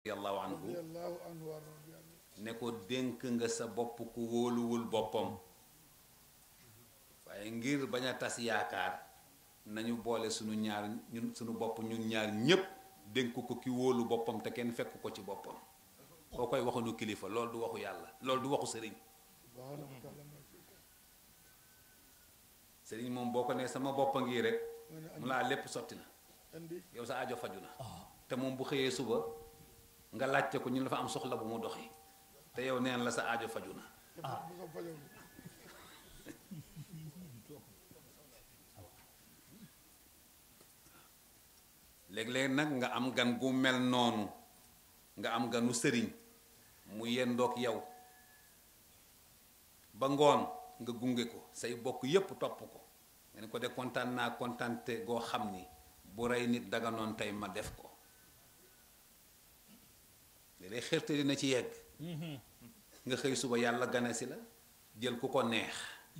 radiyallahu anhu radiyallahu anhu wa radi anhu ne ko dénk nga sa bopp ku wóoluwul boppam waaye ngir bañ a tas yaakaar nañu boole sunu ñaar ñun sunu bopp ñun ñaar ñépp dénk ko ki wóolu boppam te kenn fekk ko ci boppam koo koy waxuñu kilifa loolu du waxu yàlla loolu du waxu sëriñ subhanahu wa taala ma fi sëriñ moom boo ko nee sama boppa ngi rek mu ne mu laa lépp sotti na andi yow sa aajo faju na te moom bu xëyee suba nga laajte ko ñu dafa am soxla bu mu doxi te yow neen la sa aajo faju na te bu ko fajoo léeg-léeg nag nga am gan gu mel noonu nga am ganu sëriñ mu yendoog yow ba ngoon nga gunge ko say bokk yépp topp ko nga ne ko de kontaan naa kontaante goo xam ni bu rey nit daganoon tey ma def ko léeg-léeg xërte dina ci yegg nga xëy suba yàlla gane si la jël ku ko neex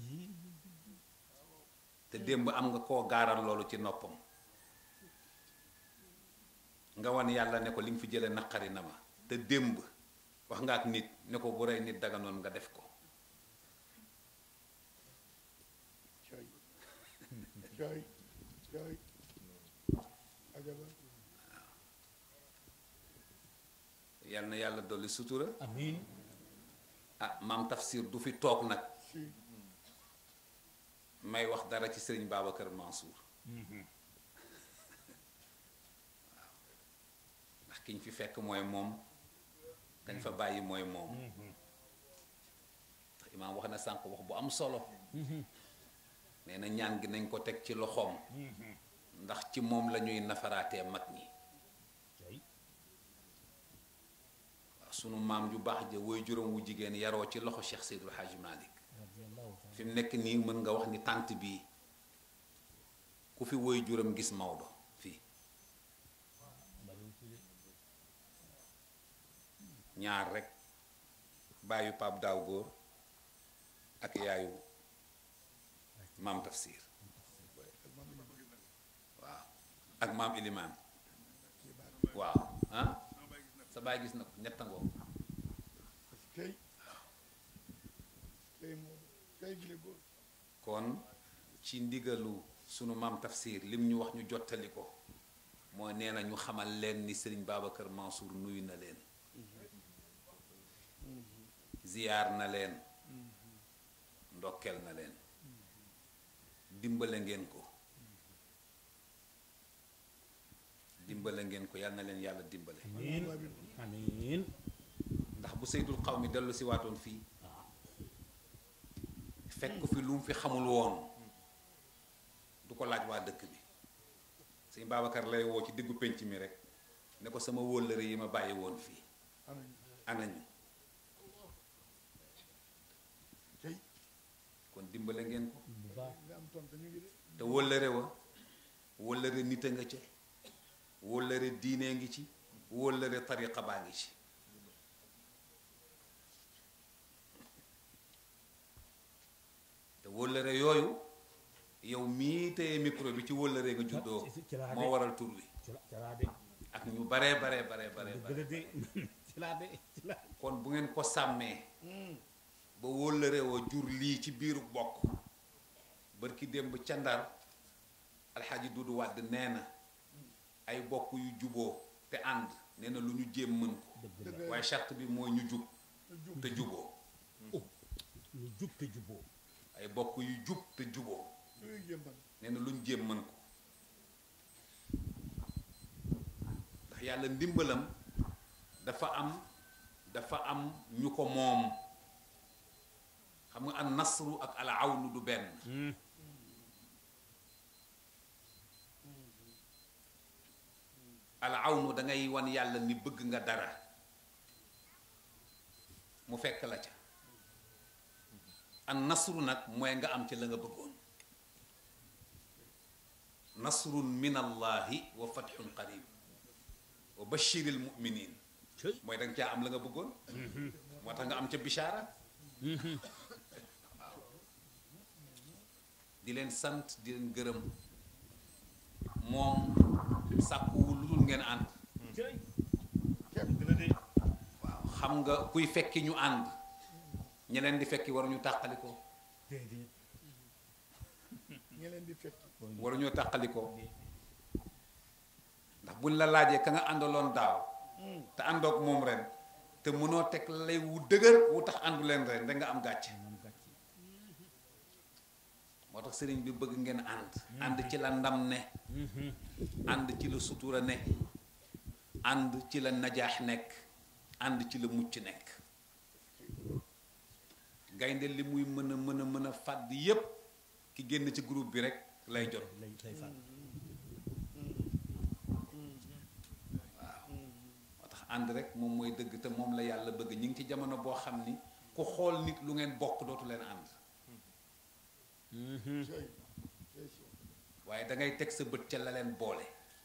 te démb am nga koo gaaral loolu ci noppam nga wan yàlla ne ko li nga fi jële naqari na ma te démb wax nga ak nit ne ko bu rey nit daganoon nga def ko cooy cooy cooy ajaba yal na yàlla dolli sutura amiin ah maam tafsir du fi toog nag si may wax dara ci sëriñ Babacar Mansour ndax kiñ fi fekk mooy moom dañ fa bàyyi mooy moom ndax imaam wax na sànq wax bu am solo nee na ñaan gi nañ ko teg ci loxoom ndax ci moom la ñuy nafaraatee mag ñi cay waaw sunu maam ju baax ja woy juróom wu jigéen yaroo ci loxo Cheikh Seydul Hadji Malick radiyallahu taala fi mu nekk nii mën nga wax ni tànt bii ku fi woy juróom gis Maodo fii bariwul fi de ñaar rek bàyyu Pape Daaw Góor ak yaayu maam Tafsir waaw ak maam Ilimaan waaw ah sa baay gis na ko ñettangoo tey tey moom tey bi le góor kon ci ndigalu sunu maam Tafsir lim ñu wax ñu jottali ko mooy nee na ñu xamal leen ni Serigne Babacar Mansour nuyu na leen ziyaar na leen ndokkeel na leen dimbale ngeen ko dimbale ngeen ko yal na leen yàlla dimbale amiin amiin ndax bu seydul xaw mi dellu si waatoon fii fekk fi lu mu fi xamul woon du ko laaj waa dëkk bi sëñ Babacar lay woo ci diggu pénc mi rek ne ko sama wóllëre yi ma bàyyi woon fii anañ anañu tey kon dimbale ngeen ko bu baax nga am tontu ñu ngi de te wóllëre wa wóllëre nit a nga ca wóllëre diinee ngi ci wóllëre tariqa baa ngi ci te wóllëre yooyu yow mii téye micro bi ci wóllëre nga juddoo ci- ci laa de. moo waral tur wi ci la ci laa de ak ñu baree baree baree baree dëgg bare la de ci laa de ci laa kon bu ngeen ko sàmmee ba wóllëre wa jur lii ci biiru bokk bërki démb ca ndar alxaaji Dudu Wàdd nee na ay bokk yu juboo te ànd nee na lu ñu jéem mën ko dëgg la dëgg waaye charte bi mooy ñu jub jub te juboo lu jub te juboo ay bokk yu jub te juboo luy jëmbal nee na lu ñu jéem mën ko ndax yàlla ndimbalam dafa am dafa am ñu ko moom xam nga an nasru ak al awnu du benn al awnu da ngay wan yàlla ni bëgg nga dara mu fekk la ca an nasru nag mooy nga am ci la nga bëggoon nasrun min allahi wa fatxun qarib wa bashiril muminin cëy mooy da nga caa am la nga bëggoon moo tax nga am ca bishaara di leen sant di leen gërëm moom sàkkuwul lu dul ngeen ànd cëy waaw xam nga kuy fekki ñu ànd ñeneen di fekki waruñu tàqalikoo déedéet ñi leen di fekk waruñoo tàqalikoo ndax buñ la laajee ka nga àndaloon daaw te àndoog moom ren te mënoo teg lay wu dëgër wu tax àndu leen ren da nga am gàcce moom gàcce moo tax sëriñ bi bëgg ngeen ànd ànd ci la ndam ne ànd ci la sutura ne ànd ci la najaax nekk ànd ci la mucc nekk gaynde li muy mën a mën a mën a fàdd yépp ki génn ci groupe bi rek lay jot lay lay fàtt moo tax ànd rek moom mooy dëgg te moom la yàlla bëgg ñu ngi ci jamono boo xam ni ku xool nit lu ngeen bokk dootu leen ànd cey cey si waaye da ngay teg sa bët ca la leen boole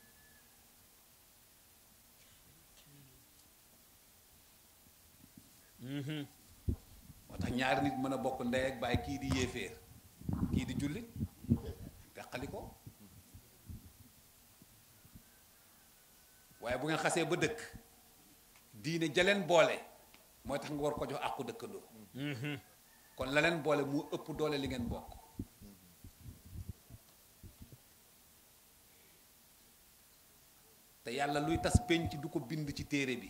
moo tax ñaari nit mën a bokk ndey ak baay kii di yéeféer kii di jullit teqali ko waaye bu ngeen xasee ba dëkk diine jaleen boole mooy tax nga war ko jox àqu dëkkandoo kon la leen boole mu ëpp doole li ngeen bokk te yàlla luy tas penc du ko bind ci téere bi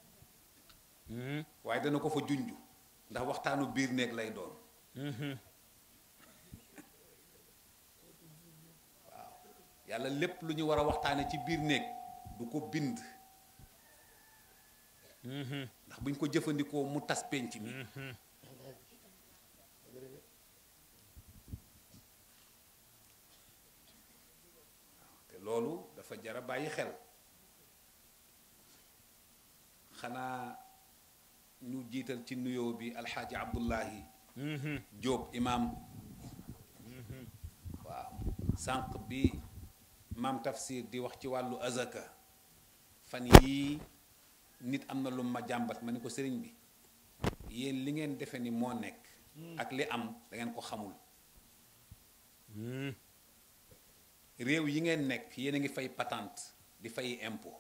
waaye dana ko fa junj ndax waxtaanu biir néeg lay doon waaw yàlla lépp lu ñu war a waxtaane ci biir néeg du ko bind ndax buñ ko jëfandikoo mu tas penc mi te loolu dafa jara bàyyi xel xanaa ñu jiital ci nuyoo bi alxaaji abdullahi jóob imaam waaw sànq bi maam tafsir di wax ci wàllu azaka fan yii nit am na lu ma jàmbat ma ni ko sëriñ bi yéen li ngeen defe ni moo nekk ak li am da ngeen ko xamul réew yi ngeen nekk yéen a ngi fay patente di fay impôt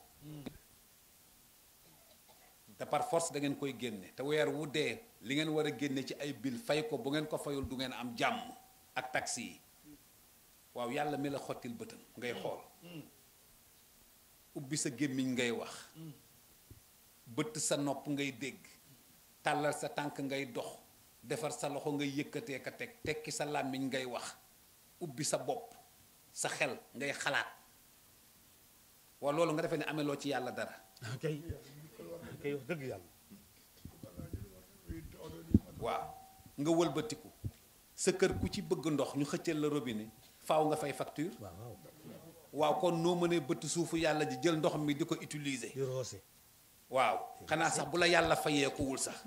te par force da ngeen koy génne te weer wu dee li ngeen war a génne ci ay bil fay ko bu ngeen ko fayul du ngeen am jàmm ak taxi yi waaw yàlla mi la xottil bëtam ngay xool ubbi sa gémmiñ ngay wax bëtt sa nopp ngay dégg tàllal sa tànk ngay dox defar sa loxo ngay yëkkatee ka teg tekki sa làmmiñ ngay wax ubbi sa bopp sa xel ngay xalaat waa loolu nga defee ne ameloo ci yàlla dara kay kay wax dëgg yàlla waaw nga wëlbatiku sa kër ku ci bëgg ndox ñu xëccal la robinet faaw nga fay facture waaw waaw waaw kon noo mënee bëtt suufu yàlla ji jël ndox mi di ko utiliser di roose waaw xanaa sax bu la yàlla fayeekuwul sax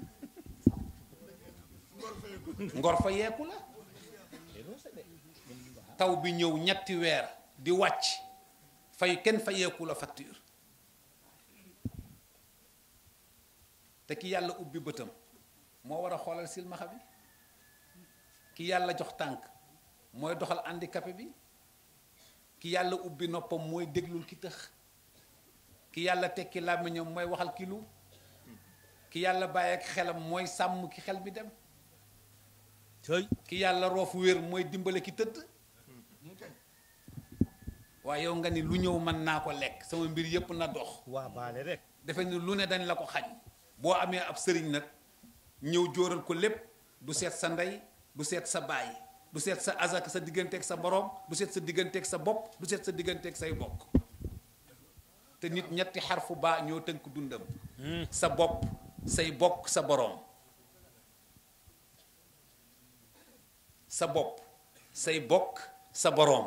ngor fayeeku la di roose de taw bi ñëw ñetti weer di wàcc fay kenn fayeeku la facture te ki yàlla ubbi bëtam moo war a xoolal silmaxa bi ki yàlla jox tànk mooy doxal handicapé bi ki yàlla ubbi noppam mooy déglul ki tëx ki yàlla tekki làmmiñam mooy waxal ki lu ki yàlla bàyyi ak xelam mooy sàmm ki xel mi dem tey ki yàlla roofu wér mooy dimbale ki tëdd waaye yow nga ni lu ñëw mën naa ko lekk sama mbir yépp na dox waa baale rek defe ni lu ne dañ la ko xañ boo amee ab sëriñ nag ñëw jóoral ko lépp du seet sa ndey du seet sa baay du seet sa azak sa digganteeg sa borom du seet sa digganteeg sa bopp du seet sa digganteeg say bokk te nit ñetti xarfu baa ñoo tënk dundam sa bopp say bokk sa boroom sa bopp say bokk sa boroom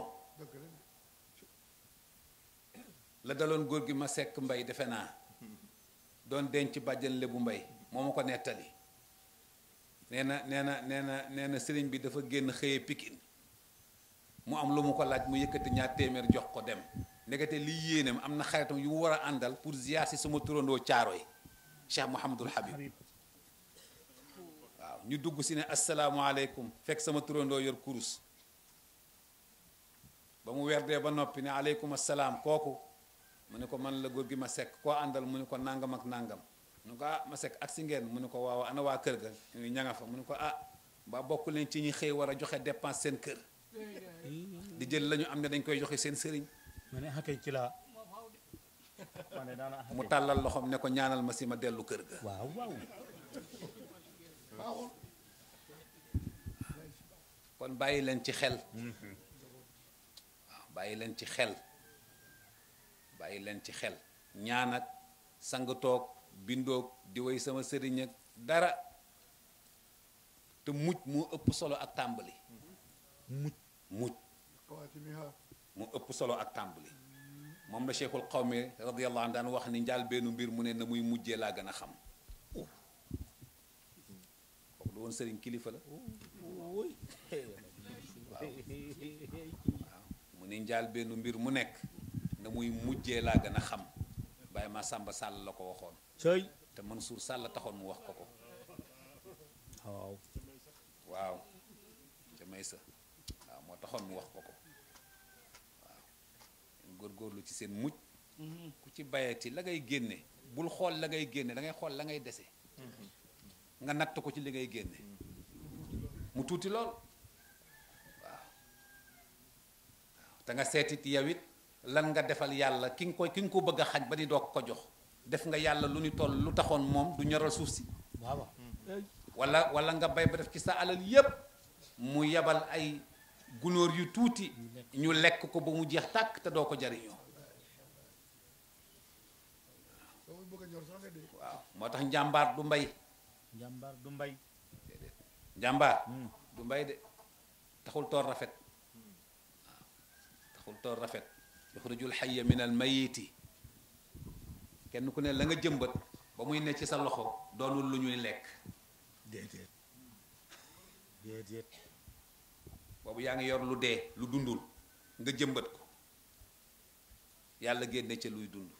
la daloon góor gi ma sekk mbay defe naa doon denc bàjjan lebu mbay moo ma ko nettali nee na nee na nee na nee na sëriñ bi dafa génn xëye pikin mu am lu mu ko laaj mu yëkkati ñaar téeméer jox ko dem ndekete liy yéeneem am na xaritam yu mu war a àndal pour ziar si sama turandoo caaro yi Cheikh Mouhamadul Habib waaw ñu dugg si ne asalaamualeykum fekk sama turandoo yor kurus ba mu werdee ba noppi ne aleykum asalaam kooku mu ne ko man la góor gi ma sekk koo àndal mu ne ko nangam ak nangam mu ne ko ah ma sekk ak si ngeen mu ne ko waaw ana waa kër ga ñu ña nga fa mu ne ko ah ba bokk leen ci ñi xëy war a joxe dépense seen kër di jël la ñu am ne dañ koy joxe seen sëriñ ma ne xakay ci laa ma ne daana mu tàllal loxoom ne ko ñaanal ma si ma dellu kër ga waaw waaw baaxul kon bàyyi leen ci xel waaw bàyyi leen ci xel bàyyi leen ci xel ñaan ak sang toog bindoog di way sama sëriñ ak dara te mujj moo ëpp solo ak tàmbali mucc mujj xawaatimiha mu ëpp solo ak tàmbali moom la cheikhul xawmi radiyallahu anhu daan wax ni njaal benn mbir mu ne na muy mujjee laa gën a xam kooku lu woon sëriñ kilifa la woy mu ni njaal benn mbir mu nekk na muy mujjee laa gën a xam Baye ma Samba Sall la ko waxoon cëy te Mansour Sall taxoon mu wax ko ko waaw waaw te may sa waaw moo taxoon mu wax ko ko waaw góorgóorlu ci seen mujj ku ci bayati la ngay génne bul xool la ngay génne da ngay xool la ngay dese nga natt ko ci li ngay génne mu tuuti lool waaw waaw te nga seetit yow it lan nga defal yàlla ki nga ko ki nga ko bëgg a xaj ba di doog ko jox def nga yàlla lu ni toll lu taxoon moom du ñoral suuf si waaw waaw wala wala nga bay ba def ci sa alal yépp mu yebal ay gunóor yu tuuti ñu lekk ko ba mu jeex tàkk te doo ko jariñoo soo muy bëgg a ñor sax nga dee waaw moo tax njàmbaar du mbay njàmbaar du mbay njàmbaar du mbay de taxul toor rafet waaw taxul toor rafet yuxrijul xayya min al mayiti kenn ku ne la nga jëmbat ba muy ne ci sa loxo doonul lu ñuy lekk déedéet déedéet boobu yaa ngi yor lu dee lu dundul nga jëmbat ko yàlla génne ca luy dund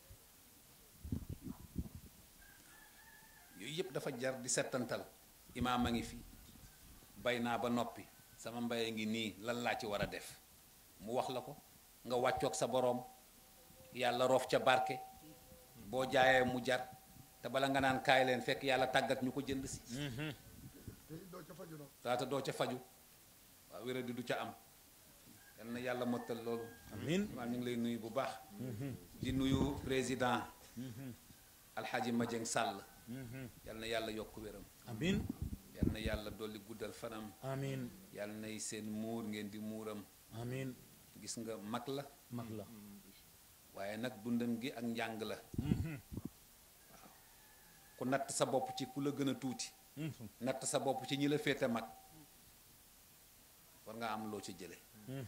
yooyu yëpp dafa jar di settantal imaam a ngi fi bay naa ba noppi sama mbay a ngi nii lan laa ci war a def mu wax la ko nga wàccoog sa boroom yàlla roof ca barke boo jaayee mu jar te bala nga naan kaay leen fekk yàlla tàggat ñu ko jënd si te doo ca faju nag taata doo ca faju waaw wéradi du ca am yal na yàlla mottal loolu amiin maa ñu ngi lay nuyu bu baax di nuyu président alxaaji Madieng Sall yal na yàlla yokk wéram amiin yal na yàlla dolli guddal fanam amiin yal nay seen muur ngeen di muuram amiin gis nga mag la mag la waaye nag dundam gi ak njàng la waaw ku natt sa bopp ci ku la gën a tuuti natt sa bopp ci ñi la féete mag war nga am loo ci jële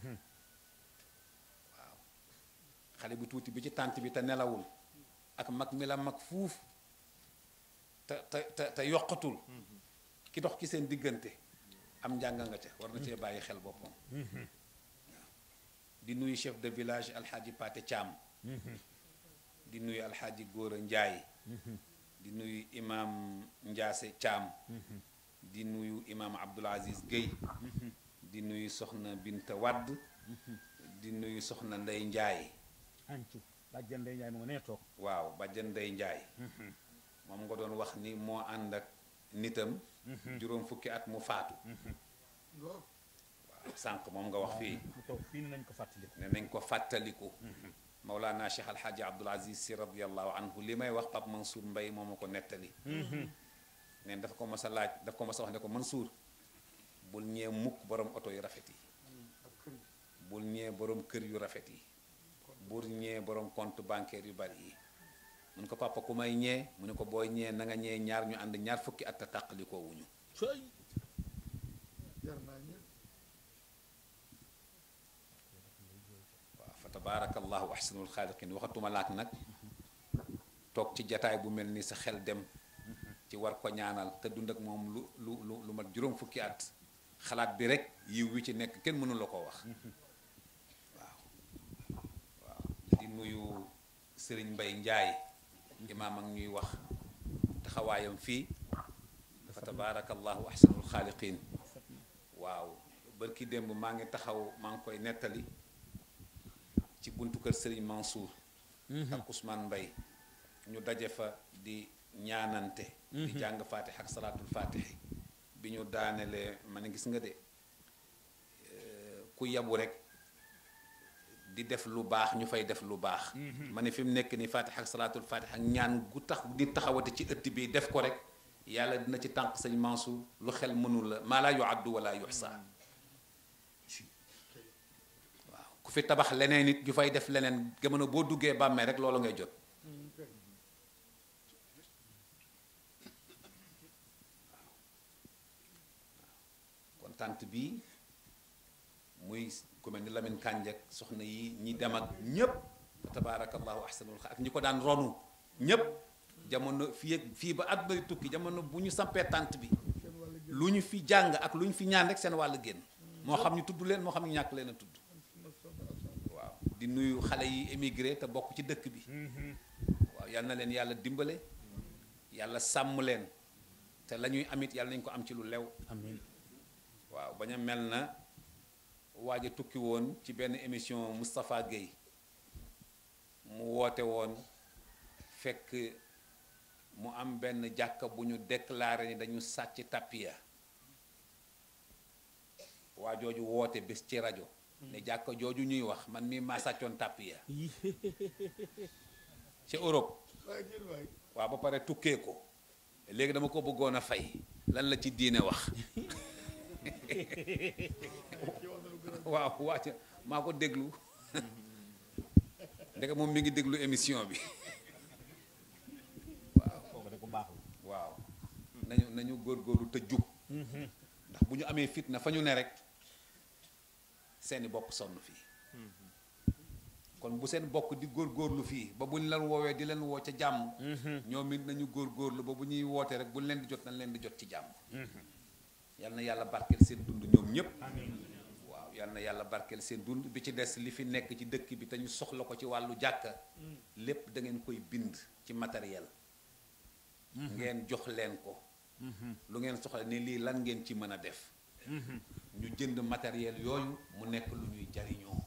waaw xale bu tuuti bi ci tànt bi te nelawul ak mag mi la mag fuuf te te te te yokkatul ki dox ci seen diggante am njàng nga ca war na cee bàyyi xel boppam waaw di nuyu chef de village alxaaji Paate Caam di nuyu alxaaji Góora Njaay di nuyu imam Njaase Caam di nuyu imam Abdul Aziz Guèye di nuyu soxna Binta Wadd di nuyu soxna Ndey Njaay ancu bàjjan day njaay mu nga nee toog waaw bàjjan Ndey Njaay moom nga doon wax ni moo ànd ak nitam juróom fukki at mu faatu loolu waaw sànq moom nga wax fii mu toog fii ni nañ ko fàttali ne nañ ko fàttaliku Mawlana Cheikh Alxaaji Abdul Aziz Si radiallahu anhu li may wax Pape Mansour Mbay moo ma ko nettali neen dafa ko mas a laaj dafa ko mas a wax ne ko Mansour bul ñee mukk borom oto yu rafet yi ak kër gi bul ñee borom kër yu rafet yi bul ñee borom compte bancaire yu bari yi mu ne ko papa ku may ñee mu ne ko booy ñee na nga ñee ñaar ñu ànd ñaar fukki at a tàqalikoo wuñu cëy jar naa ñëpp waaw fa tabaarakallahu ahsanul xaaliqin waxatuma laak nag toog ci jataay bu mel ni sa xel dem ci war ko ñaanal te dund ak moom lu lu lu lu mat juróom fukki at xalaat bi rek yiw wi ci nekk kenn mënu la ko wax waaw waaw di nuyu sëriñ mbay njaay imaam ak ñuy wax taxawaayam fii fa tabaarakallahu ahsanul xaaliqin waaw bërki démb maa ngi taxaw maa ngi koy nettali ci buntu kër Serigne Mansour ak Ousmane Mbaye ñu daje fa di ñaanante di jàng fatih ak salaatul fatih bi ñu daanelee ma ne gis nga de ku yabu rek di def lu baax ñu fay def lu baax ma ne fi mu nekk ni fatih ak salaatul fatih ak ñaan gu tax di taxawati ci ëtt bi def ko rek yàlla dina ci tànk sëñ Mansour lu xel mënul la maa laa yuaddu wala yuxsa waaw ku fi tabax leneen nit ñu fay def leneen jamono boo duggee bàmmee rek loolu ngay jot kon tànt bii muy ku mel ni Lamine Kànjak soxna yi ñi dem ak ñépp fa tabaarakallahu ahsanul ak ñi ko daan ronu ñépp jamono fii ak fii ba at bari tukki jamono bu ñu sampee tànt bi lu ñu fi jàng ak lu ñu fi ñaan rek seen wàll génn moo xam ñu tudd leen moo xam ñu ñàkk leen a tudd waaw di nuyu xale yi émigré te bokk ci dëkk bi waaw yal na leen yàlla dimbale yàlla sàmm leen te la ñuy amit yàlla nañ ko am ci lu lew amiin waaw bañ a mel na waaj a tukki woon ci benn émission Moustapha Guèye mu woote woon fekk mu am benn jàkka bu ñu déclaré ni dañu sàcc tappiya waa jooju woote bés ci rajo ne jàkka jooju ñuy wax man mii maa sàccoon tappiya ci Europe waaye jër waay waaw ba pare tukkee ko léegi dama ko bëggoon a fay lan la ci diine wax ci wax na lu gën a waaw wàcc maa ko déglu ndeke moom mi ngi déglu émission bi waaw kooku de ku baax la waaw nañu nañu góorgóorlu te jub ndax bu ñu amee fitna fa ñu ne rek seeni bokk sonn fii kon bu seen bokk di góorgóorlu fii ba bu ñu leen woowee di leen woo ca jàmm ñoom it nañu góorgóorlu ba bu ñuy wootee rek bu ñu leen di jot nañ leen di jot ci jàmm yal na yàlla barkeel seen dund ñoom ñépp waaw yal na yàlla barkeel seen dund bi ci des li fi nekk ci dëkk bi te ñu soxla ko ci wàllu jàkka lépp da ngeen koy bind ci matériel ngeen jox leen ko lu ngeen soxla ni lii lan ngeen ci mën a def ñu jënd matériel yooyu mu nekk lu ñuy jariñoo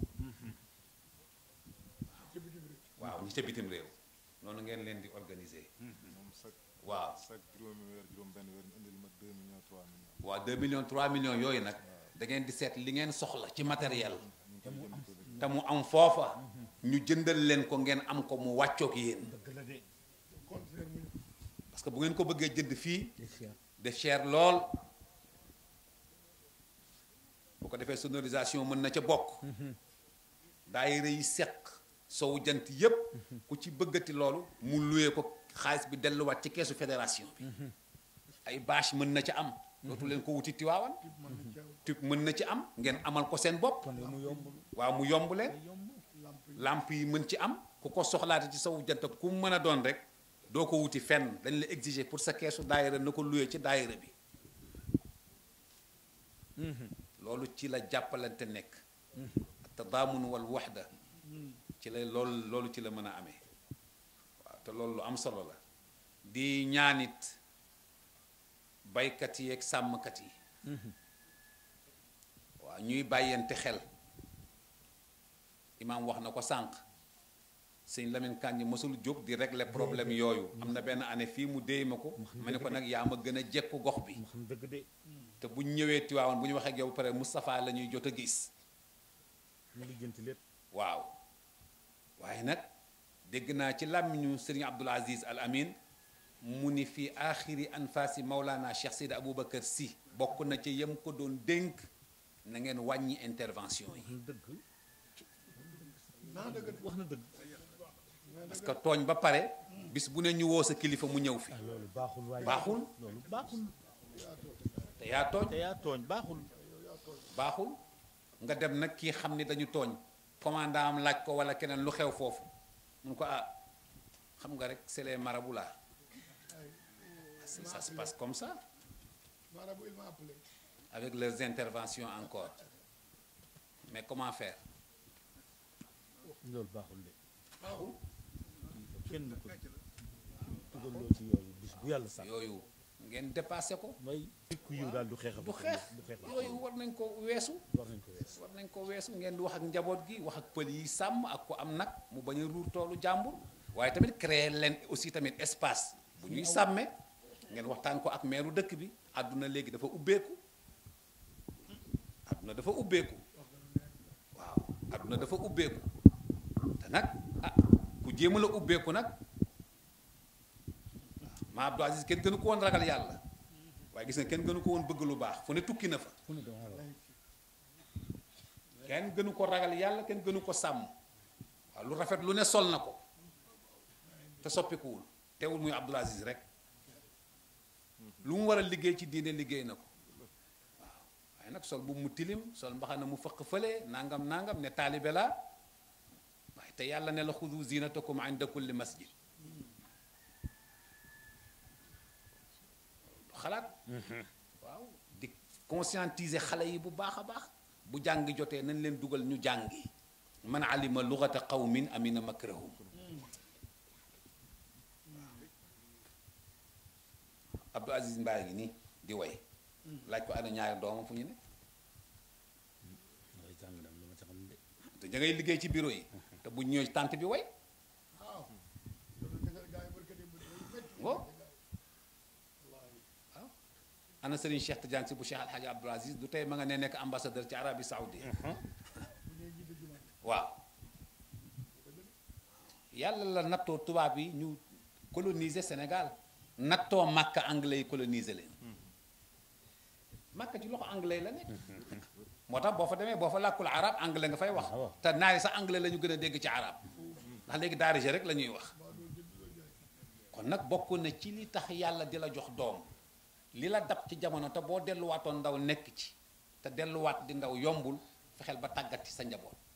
ci bitim réew waaw ñi ca bitim réew noonu ngeen leen di organiser moom chaque waaw chaque juróomi weer juróom benn weer ñu indil ma 2 millions 3 millions waaw 2 millions 3 millions yooyu nag da ngeen di seet li ngeen soxla ci matériel ñu ngi koy jënd ko bi te mu am foofa ñu jëndal leen ko ngeen am ko mu wàccoog yéen dëgg la de conteneur mu parce que bu ngeen ko bëggee jënd fii Cheikh de cher lool bu ko defee sonorisation mën na ca bokk daayira yi seq sowu jant yépp ku ci bëggati loolu mu luye ko xaalis bi delluwaat ci keesu fédération bi ay bâche mën na ca am dootu leen ko wuti tiwaawan mën na caaw tube mën na ci am ngeen amal ko seen bopp kon de mu yomb waaw mu yomb leen yomb lamp yi lamp yi mën ci am ku ko soxlaate ci sowu jant ku mu mën a doon rek doo ko wuti fenn dañ la exiger pour sa keesu daayira na ko luye ci daayira bi loolu ci la jàppalante nekk tadaamun wal waxda ci la loolu loolu ci la mën a amee waaw te loolu lu am solo la di ñaanit baykat yi ak sàmmkat yi waaw ñuy bàyyante xel imaam wax na ko sànq sëñ Lamine Kànji mësul jóg di régler problème yooyu am na benn année fii mu déy ma ko ma ne ko nag yaa ma gën a jekku gox bi mu xam dëgg de te bu ñu ñëwee Tiwaawan bu ñu waxee ak yow ba pare Moustapha la ñuy jot a gis mu lijjanti lépp waaw waaye nag dégg naa ci làmmiñu sëriñ Abdul Aziz Al Amin mu ni fi aaxiri anfaasi Maulana Cheikh Seydi Aboubacar Sy bokk na ci yem ko doon dénk na ngeen wàññi intervention yi wax na dëgg naa dëgg de wax na dëgg parce que tooñ ba pare bis bu ne ñu woo sa kilifa mu ñëw fi ah loolu baaxul waaye baaxul loolu baaxul te yaa tooñ te yaa tooñ baaxul baaxul nga dem nag kii xam ni dañu tooñ commandant am laaj ko wala keneen lu xew foofu mun ko ah xam nga rek c'est les marabouts là ça ça se passe comme ça marabu il m'a appelé avec leurs interventions encore mais comment faire loolu baaxul de baaxul kenn ko dugaloo ci yooyu bis bu yàlla sax yooyu ngeen dépassé ko mooy nit ku yiw daal du xeex du xeex du xeex yooyu war nañ ko weesu war nañ ko wees war nañ ko weesu ngeen di wax ak njaboot gi wax ak pël yi sàmm ak ko am nag mu bañ a ruur toolu jàmbur waaye tamit créer leen aussi tamit espace bu ñuy sàmme ngeen waxtaan ko ak meeru dëkk bi àdduna léegi dafa ubbeeku àdduna dafa ubbeeku waaw àdduna dafa ubbeeku te nag ah ku jéema la ubbeeku nag ma Abdou Aziz kenn gënu ko woon ragal yàlla waaye gis nga kenn gënu ko woon bëgg lu baax fu ne tukki na fa fu ne dama la kenn gënu ko ragal yàlla kenn gënu ko sàmm waaw lu rafet lu ne sol na ko te soppikuwul teewul muy Abdul Aziz rek lu mu war a liggéey ci diine liggéey na ko waaw waaye nag sol bu mu tilim sol mbaxana mu fëq fële nangam nangam ne taalibe la waaye te yàlla ne la xudu zinatakum inda kulli masjid xalaat waaw di conscientiser xale yi bu baax a baax bu jàng jotee nañ leen dugal ñu jàngi man alima lugata qawmin amina makrahum Abdou Aziz Mbaye ngi nii di way laaj ko ana ñaari doomam fu ñu ne mooy jàng dam lu ma ci xam de te da ngay liggéey ci bureau yi te bu ñëwee tànt bi way waaw loolu dëgg gaa yi barka démb day métti Wo. waaw ana Serigne Cheikh Tidiane si bu Cheikh Alhaji Abdou Aziz du tey ma nga ne nekk ambassadeur ci Arabie Saoudite bu ñuy jiite jumaa waaw yàlla la nattoo tubaab yi ñu coloniser Sénégal nattoo Makka anglais yi coloniser leen Makka ci loxo anglais la nekk moo tax boo fa demee boo fa làkkul arab anglais nga fay wax waaw. te naari sax anglais la ñu gën a dégg ci arab ndax léegi daarije rek la ñuy wax kon nag bokk na ci li tax yàlla di la jox doom li la dab ci jamono te boo delluwaatoon ndaw nekk ci te delluwaat di ndaw yombul fexeel ba tàggat ci sa njaboot